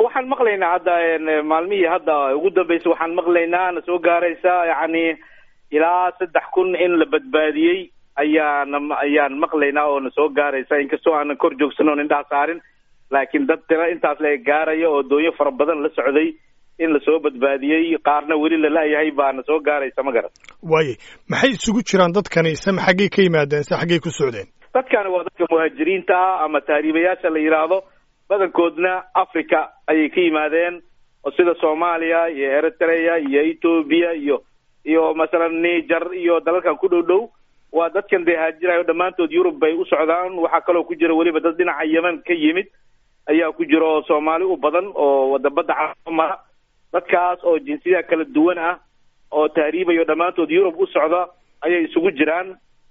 waxaan maqlaynaa hadda maalmihii hadda ugu dambeysay waxaan maqlaynaa na soo gaaraysa yacni ilaa saddex kun in la badbaadiyey ayaana ayaan maqlaynaa oo na soo gaaraysa inkastoo aanan kor joogsanon indhaha saarin laakiin dad tira intaas la gaaraya oo doonyo fara badan la socday in lasoo badbaadiyey qaarna weli la la'yahay baana soo gaaraysa ma garan waaye maxay isugu jiraan dadkani se xaggay ka yimaadeen se xaggay ku socdeen dadkani waa dadka muhaajiriinta ah ama tahriibayaasha la yidhaahdo badankoodna africa ayay ka yimaadeen oo sida soomaaliya iyo eritrea iyo ethoobia iyo iyo masalan niger iyo dalalkan ku dhow dhow waa dadkan dee haajirayo dhammaantood yurub bay u socdaan waxaa kaloo ku jira weliba dad dhinaca yemen ka yimid ayaa ku jira oo soomaali u badan oo wadabada camara dadkaas oo jinsiyada kala duwan ah oo tahriibayo dhammaantood yurub u socda ayay isugu jiraan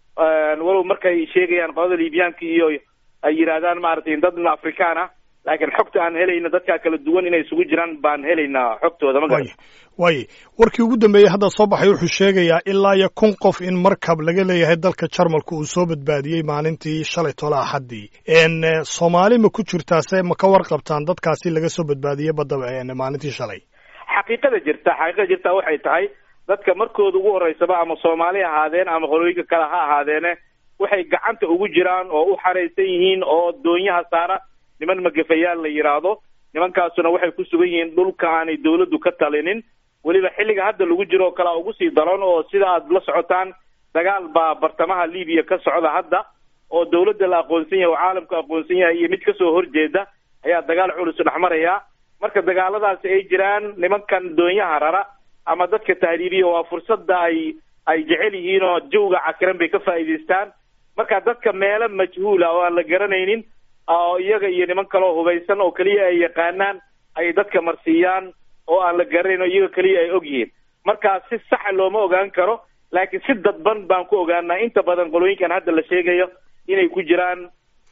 walow markay sheegayaan qolada liibyaanka iyo ay yidhaahdaan maaragtay dadna afrikaan ah laakiin xogta aan helayna dadkaa kala duwan inay isugu jiraan baan helaynaa xogtooda ma garan waaye warkii ugu dambeeyey hadda soo baxay wuxuu sheegayaa ilaa iyo kun qof in markab laga leeyahay dalka jarmalka uu soo badbaadiyey maalintii shalay tola axaddii soomaali ma ku jirtaase ma ka warqabtaan dadkaasi laga soo badbaadiyey badda maalintii shalay xaqiiqada jirta xaqiiqada jirta waxay tahay dadka markooda ugu horeysaba ama soomaali ahaadeen ama qolooyinka kale ha ahaadeene waxay gacanta ugu jiraan oo u xaraysan yihiin oo doonyaha saara niman magafayaal la yidhaahdo nimankaasuna waxay ku sugan yihiin dhulka aanay dawladdu ka talinin weliba xilliga hadda lagu jiro oo kalea ugu sii daran oo sida aad la socotaan dagaal baa bartamaha libiya ka socda hadda oo dawladda la aqoonsan yahay oo caalamku aqoonsan yahay iyo mid kasoo horjeeda ayaa dagaal culus dhexmaraya marka dagaaladaasi ay jiraan nimankan doonyaha rara ama dadka tahriibiya waa fursadda ay ay jecel yihiin oo jawga cakiran bay ka faa'iidaystaan marka dadka meelo majhuula oo aan la garanaynin oo iyaga iyo niman kaleo hubaysan oo keliya ay yaqaanaan ay dadka marsiiyaan oo aan la garanayn oo iyaga keliya ay og yihiin marka si saxa looma ogaan karo laakiin si dadban baan ku ogaanaa inta badan qolooyinkan hadda la sheegayo inay ku jiraan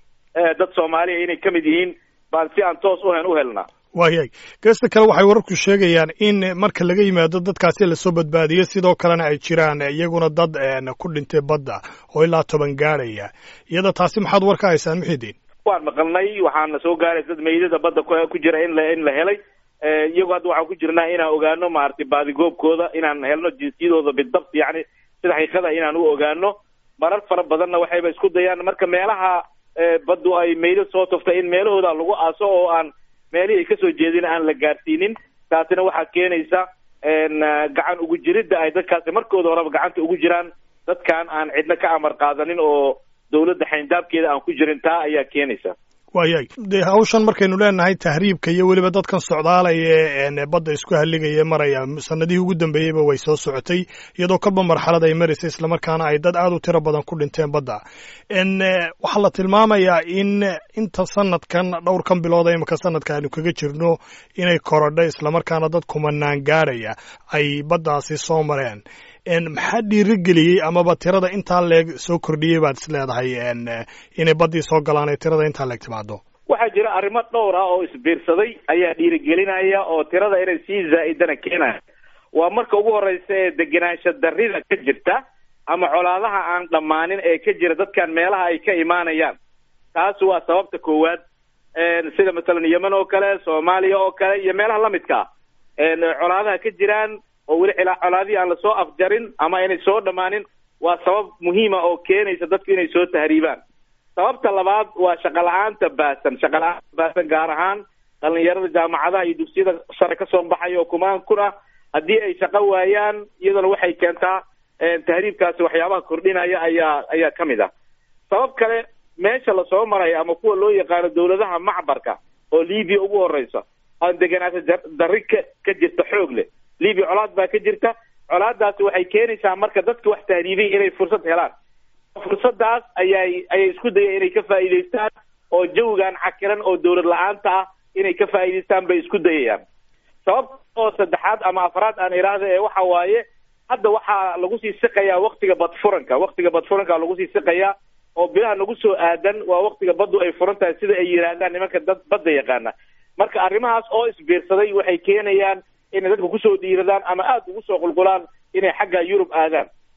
dad soomaaliya inay ka mid yihiin baan si aan toos uhen u helnaa waayahay geesta kale waxay wararku sheegayaan in marka laga yimaado dadkaasi lasoo badbaadiyo sidoo kalena ay jiraan iyaguna dad ku dhintay badda oo ilaa toban gaadhaya iyada taasi maxaad war ka haysaan muxidiin waan maqalnay waxaana soo gaaray dad meydada badda ku jira in la in la helay iyagu hadda waxaan ku jirnaa inaan ogaano maaragtay baadigoobkooda inaan helno jinsiyadooda bidabt yacni sida xaqiiqada inaan u ogaano marar fara badanna waxayba isku dayaan marka meelaha baddu ay meydo soo tuftay in meelahooda lagu aaso oo aan meelihii ay kasoo jeedin aan la gaarsiinin taasina waxaa keenaysa gacan ugu jiridda ay dadkaasi markooda horeba gacanta ugu jiraan dadkan aan cidna ka amar qaadanin oo dawladda xayndaabkeeda aan ku jirin taa ayaa keenaysa waayahay dee hawshan markaynu leenahay tahriibka iyo weliba dadkan socdaalaya ee badda isku halligaya maraya sanadihii ugu dambeeyeyba way soo socotay iyadoo kolba marxalad ay maraysa islamarkaana ay dad aad u tiro badan ku dhinteen badda waxaa la tilmaamayaa in inta sanadkan dhowrkan bilooda imika sanadka aynu kaga jirno inay korodhay islamarkaana dad kumanaan gaadhaya ay baddaasi soo mareen maxaa dhiirigeliyey amaba tirada intaa leeg soo kordhiyey baad is leedahay inay baddii soo galaan ee tirada intaa leeg timaado waxaa jira arrimo dhowr ah oo isbiirsaday ayaa dhiirigelinaya oo tirada inay sii zaa'idana keenaya waa marka ugu horeysa ee degenaansha darrida ka jirta ama colaadaha aan dhammaanin ee ka jira dadkan meelaha ay ka imaanayaan taas waa sababta koowaad sida masalan yemen oo kale soomaaliya oo kale iyo meelaha lamidka ah colaadaha ka jiraan oo weli colaadihii aan lasoo afjarin ama inay soo dhammaanin waa sabab muhiima oo keenaysa dadku inay soo tahriibaan sababta labaad waa shaqa la-aanta baasan shaqa la-aanta baasan gaar ahaan dhalinyarada jaamacadaha iyo dugsiyada sare kasoo baxaya oo kumaan kun ah haddii ay shaqo waayaan iyaduna waxay keentaa tahriibkaasi waxyaabaha kordhinaya ayaa ayaa ka mid ah sabab kale meesha lasoo maraya ama kuwa loo yaqaano dawladaha macbarka oo libiya ugu horeysa aan deganaata darri ka ka jirta xoog leh libiya colaad baa ka jirta colaadaasi waxay keenaysaa marka dadka wax tahriibay inay fursad helaan fursadaas ayay ayay isku dayeen inay ka faa'iidaystaan oo jawigan cakiran oo dawlad la-aanta ah inay ka faa'iidaystaan bay isku dayayaan sababta oo saddexaad ama afraad aan idhaahda ee waxa waaye hadda waxaa lagu sii siqayaa waktiga badfuranka waktiga badfuranka lagu sii siqayaa oo bilaha nagu soo aadan waa waktiga baddu ay furan tahay sida ay yidhaahdaan nimanka dad badda yaqaana marka arrimahaas oo isbiirsaday waxay keenayaan inay dadka kusoo dhiiradaan ama aada ugu soo qulqulaan inay xagga yurub aadaan